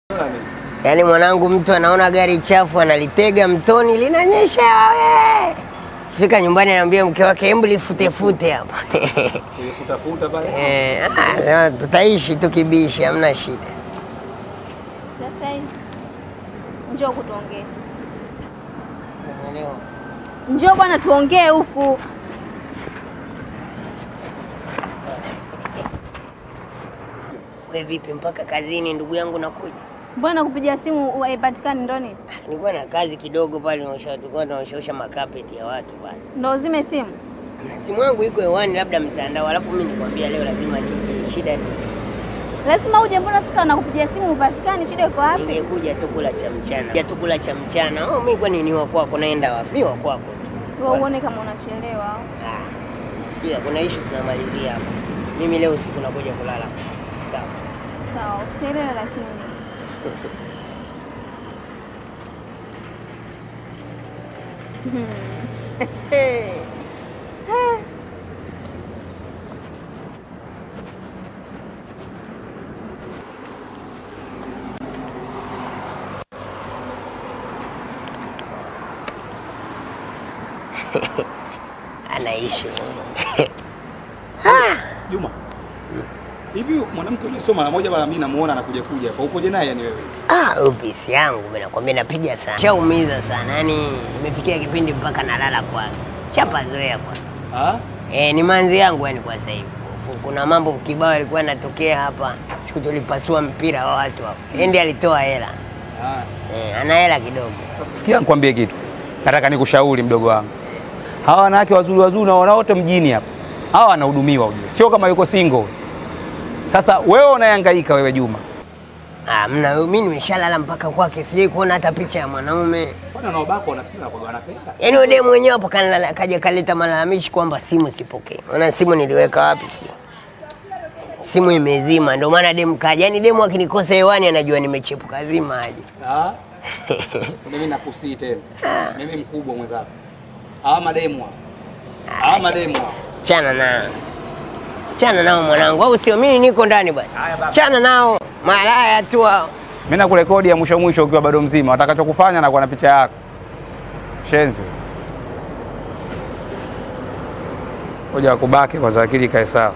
Yaani mwanangu, mtu anaona gari chafu analitega mtoni, linanyesha we. Fika nyumbani anaambia mke wake, hebu lifutefute hapa Kutafuta pale. Eh, ah, sema tutaishi tu kibishi, hamna shida. Sasa hizi njoo kutuongee, Umeelewa? njoo bwana, tuongee huku. We vipi, mpaka kazini ndugu yangu nakuja? Mbona kupiga simu haipatikani? Ndo nini? Nilikuwa na kazi kidogo pale, naosha- tulikuwa tunaoshaosha makapeti ya watu pale. Ndo uzime simu? Na simu yangu iko hewani, labda mtandao, alafu mimi nikwambia leo lazima nije. Shida ni Lazima uje. Mbona sasa wanakupigia simu upatikani? Shida iko wapi? ningekuja tu kula cha mchana, ja tu kula cha mchana. Oh, mimi kwani ni wa kwako, naenda wapi? Mimi wa kwako tu. Wewe uone kama unachelewa. Ah, sikia, kuna issue tunamalizia hapa. Mimi leo usiku nakuja kulala. Sawa. Sawa, usichelewe lakini. Ana issue. Juma. Hivi mwanamke yule sio mara moja mara mimi namuona anakuja kuja hapa. Ukoje naye yani wewe? Ah, upisi yangu mimi nakwambia napiga sana. Shaumiza sana. Yaani imefikia kipindi mpaka nalala kwake. Shapazoea kwa. Ah? Eh, ni manzi yangu yani kwa sasa hivi. Kuna mambo kibao yalikuwa yanatokea hapa. Siku tulipasua mpira wa watu hapa. Yeye ndiye alitoa hela. Ah. Eh, ana hela kidogo. Sikia nikwambie kitu, nataka nikushauri mdogo wangu. Hawa wanawake wazuri wazuri naona wote mjini hapa, hawa wanahudumiwa ujue, sio kama yuko single. Sasa wewe unahangaika wewe Juma, Ah, mna mimi nimeshalala mpaka kwake. Sijai kuona hata picha ya mwanaume. Kwani wanaobaka wanafikiri kwa wanapenda? Yaani yule demu mwenyewe hapo kanala kaja kaleta malalamishi kwamba simu sipokee. Maana simu niliweka wapi sio? Simu imezima ndio maana demu kaja. Yaani demu akinikosa hewani anajua nimechepuka zima aje. Ah? Mimi nakusii tena. Mimi mkubwa mwenzako. Hawa mademu hapa. Hawa mademu hapa. Chana nao. Chana nao mwanangu. Au sio mimi niko ndani basi. Chana nao. Malaya tu hao. mimi nakurekodi ya mwisho mwisho ukiwa bado mzima, watakachokufanya na kwa na picha yako shenzi. Ngoja wakubake kwanza, akili ikae sawa.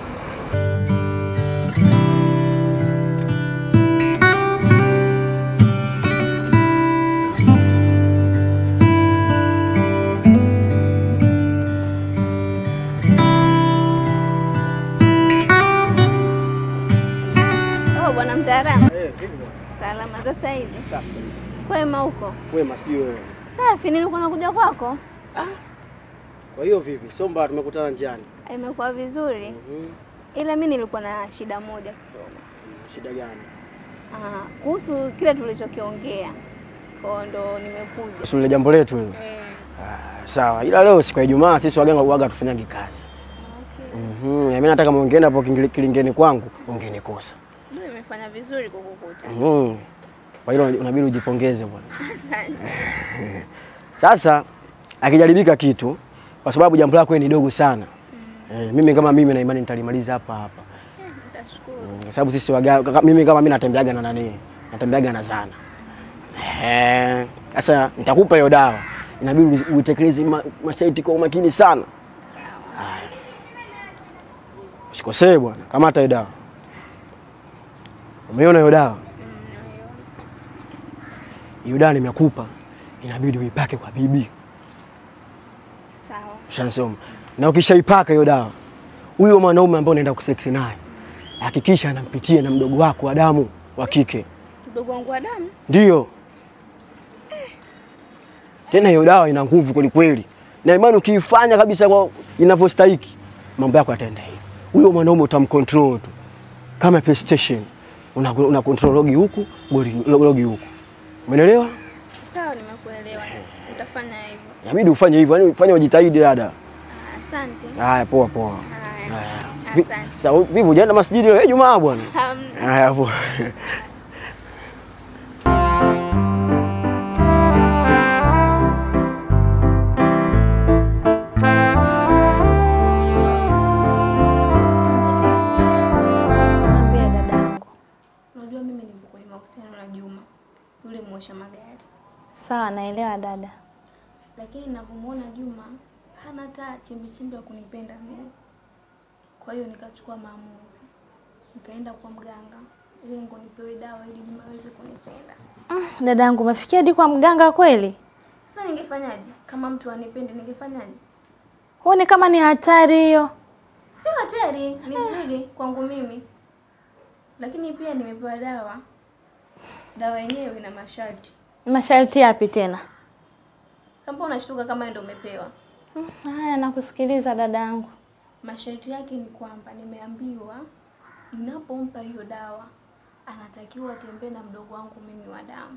Oh, bwana mtaalamu. Salama sasa hivi. Kwema huko? Wema, sijui wewe. Safi, nilikuwa nakuja kwako. Kwa hiyo vipi? Somba tumekutana njiani. Imekuwa vizuri. Mhm. Ila mi nilikuwa na shida moja kidogo. Shida gani? Ah, kuhusu kile tulichokiongea. Kwa ndo nimekuja. Sio ile jambo letu hilo. Eh, Ah, sawa. Ila leo siku ya Ijumaa sisi waganga uaga tufanyagi kazi. okay. Mhm. Na mimi nataka muongeeni hapo kingili- kilingeni kwangu, ungenikosa. Ndio imefanya vizuri kukukuta. Mhm. Kwa hilo unabidi ujipongeze bwana. Asante. Sasa akijaribika kitu kwa sababu jambo lako ni dogo sana. Eh, mimi kama mimi na imani nitalimaliza hapa hapa. Nitashukuru. Mm, Kwa sababu sisi waganga kaka- mimi kama mimi natembeaga na nani? Natembeaga na zana. Eh, sasa nitakupa hiyo dawa. Inabidi uzi- uitekeleze ma- masharti kwa umakini sana. Haya. Usikosee bwana, kamata hiyo dawa. Umeona hiyo dawa? Hiyo dawa nimekupa. Inabidi uipake kwa bibi. Sawa. Ushansoma. Na ukishaipaka hiyo dawa, huyo mwanaume ambaye unaenda kuseksi naye, hakikisha anampitia na mdogo wako wa damu wa kike. Mdogo wangu wa damu. Ndio. Tena hiyo dawa ina nguvu kweli kweli. Na imani ukiifanya kabisa kwa inavyostahiki, mambo yako yataenda hivi. Huyo mwanaume utamcontrol tu. Kama PlayStation. Una, una control logi huku, goli logi huku. Umeelewa? Sawa, nimekuelewa. Nitafanya hivyo. Inabidi ufanye hivyo, yani ufanye ujitahidi dada. Ah, Asante. Haya, poa poa. Haya. Haya. Vi- Asante. Sasa vipi hujaenda masjidi leo? Eh, Jumaa bwana. Hamna. Haya poa. Mwambie dadangu. Unajua mimi niko kwenye mahusiano na Juma. kuosha magari, Sawa, naelewa dada. lakini ninavyomwona Juma hana hata chembe ya kunipenda mimi. Kwa hiyo nikachukua maamuzi, nikaenda kwa mganga lengo nipewe dawa ili Juma aweze kunipenda. Mm, dada yangu umefikia hadi kwa mganga kweli? Sasa ningefanyaje? Kama mtu anipende ningefanyaje? Huoni kama ni hatari hiyo? Si hatari, ni vizuri kwangu mimi, lakini pia nimepewa dawa. Dawa yenyewe ina masharti. Masharti yapi tena? Sasa unashtuka kama ndio umepewa? Mm, Haya, nakusikiliza dada yangu. Masharti yake ni kwamba nimeambiwa ninapompa hiyo dawa anatakiwa atembee na mdogo wangu mimi wa damu.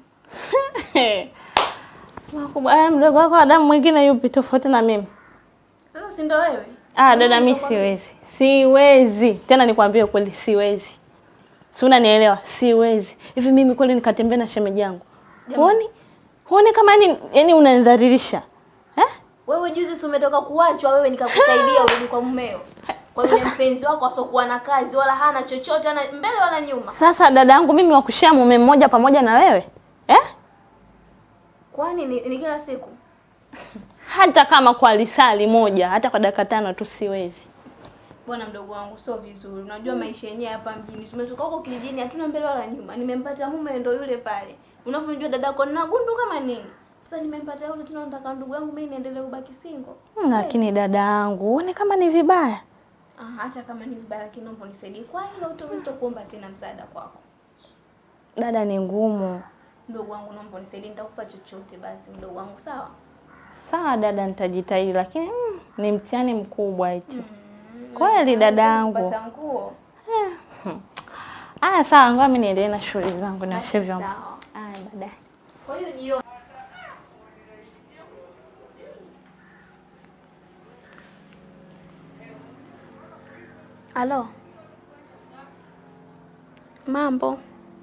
Makubwa, haya, mdogo wako wa damu mwingine yupi tofauti na mimi? Sasa si ndio wewe? Ah, dada, mi siwezi, siwezi tena, nikwambie ukweli, siwezi. Si unanielewa? Siwezi. Hivi mimi kweli nikatembea na shemeji yangu? Huoni, huoni kama yani, yani unanidhalilisha eh? Wewe juzi si umetoka kuachwa wewe nikakusaidia urudi kwa mumeo. Kwa yule Sasa- mpenzi wako asokuwa na kazi wala hana chochote hana mbele wala nyuma. Sasa dada yangu mimi wakushia mume mmoja pamoja na wewe eh? Kwani ni, ni kila siku? Hata kama kwa lisali moja, hata kwa dakika tano tu siwezi. Bwana mdogo wangu sio vizuri. Unajua maisha yenyewe hapa mjini. Tumetoka huko kijijini hatuna mbele wala nyuma. Nimempata mume ndo yule pale. Unavyojua dadako nina gundu kama nini. Sasa nimempata yule tena nataka ndugu yangu mimi niendelee kubaki single. Hmm, Lakini dada yangu, huoni kama ni vibaya? Ah, hata kama ni vibaya lakini naomba unisaidie. Kwa hilo utaweza kuomba tena msaada kwako. Dada, ni ngumu. Mdogo wangu naomba unisaidie nitakupa chochote basi mdogo wangu sawa? Sawa dada, nitajitahidi, lakini mm, ni mtihani mkubwa eti. Kweli dada yangu. Kupata nguo. Aya, sawa, ngoja mimi niendelee na shughuli zangu, nioshe vyombo. Sawa. Aya, baadaye. Kwa hiyo jioni Halo. Mambo.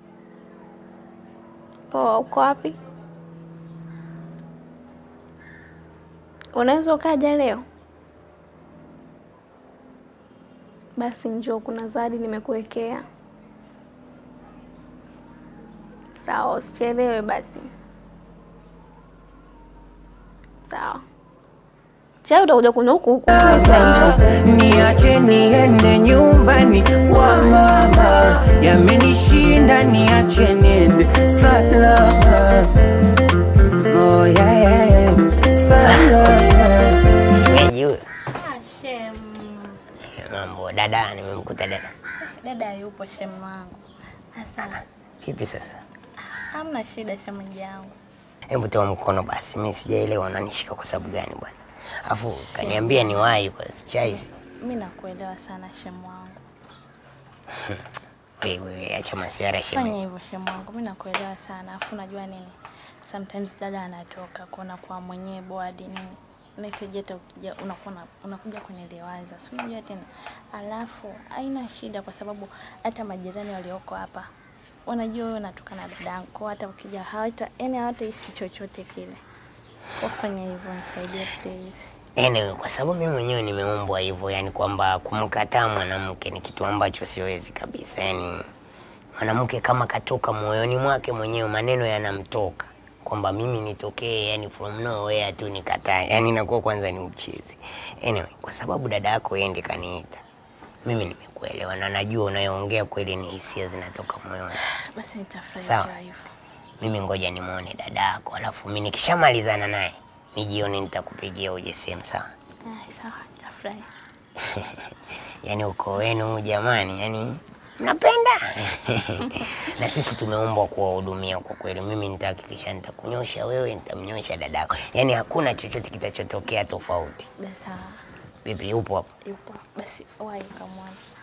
Poa, uko wapi? Unaweza ukaja leo? Basi njoo, kuna zawadi nimekuwekea. Sawa, usichelewe basi. Sawa. Chai utakuja kunywa huku huku. sio chai, njoo. Niache niende nyumbani kwa mama, yamenishinda, niache niende salama. Oh, yeah, yeah, yeah. Salama. Shemeji huyo. Ah, shem. Mambo dada, nimemkuta dada. Dada yupo shem wangu. Sasa Vipi sasa? hamna shida shemeji yangu. Hebu toa mkono basi, mimi sijaelewa unanishika kwa sababu gani bwana. Afu kaniambia niwahi kwa chai. Mimi nakuelewa sana shem wangu. Wewe acha masiara Fanya shemeji. hivyo shem wangu, mimi nakuelewa sana. Afu unajua nini? Sometimes dada anatoka kuona kwa mwenyewe board nini. Unahitaji hata ukija unakuwa na- unakuja kwenye liwaza. Si unajua tena. Alafu haina shida kwa sababu hata majirani walioko hapa wanajua wewe unatoka na dada yako, hata ukija hawata yani hawatahisi chochote kile. Wafanya hivyo, nisaidie please. Anyway, kwa sababu mimi mwenyewe nimeumbwa hivyo, yani kwamba kumkataa mwanamke ni kitu ambacho siwezi kabisa. Yani mwanamke kama katoka moyoni mwake mwenyewe, maneno yanamtoka kwamba mimi nitokee, yani from nowhere tu nikataa, yani inakuwa kwanza ni uchezi. Anyway, kwa sababu dada yako yeye ndiye kaniita, mimi nimekuelewa na najua unayoongea kweli ni hisia zinatoka moyoni. Basi nitafurahi Sawa. ikiwa hivyo. Mimi ngoja nimuone dada yako, alafu mimi nikishamalizana naye mi jioni nitakupigia uje sehemu sawa. Ah, sawa, nitafurahi. yani ukoo wenu jamani, yani mnapenda na sisi tumeumbwa kuwahudumia kwa kweli. Mimi nitahakikisha nitakunyosha wewe, nitamnyosha dadako, yani hakuna chochote kitachotokea tofauti. Basi sawa. Vipi, upo hapo? Yupo. Basi wahi kamwone.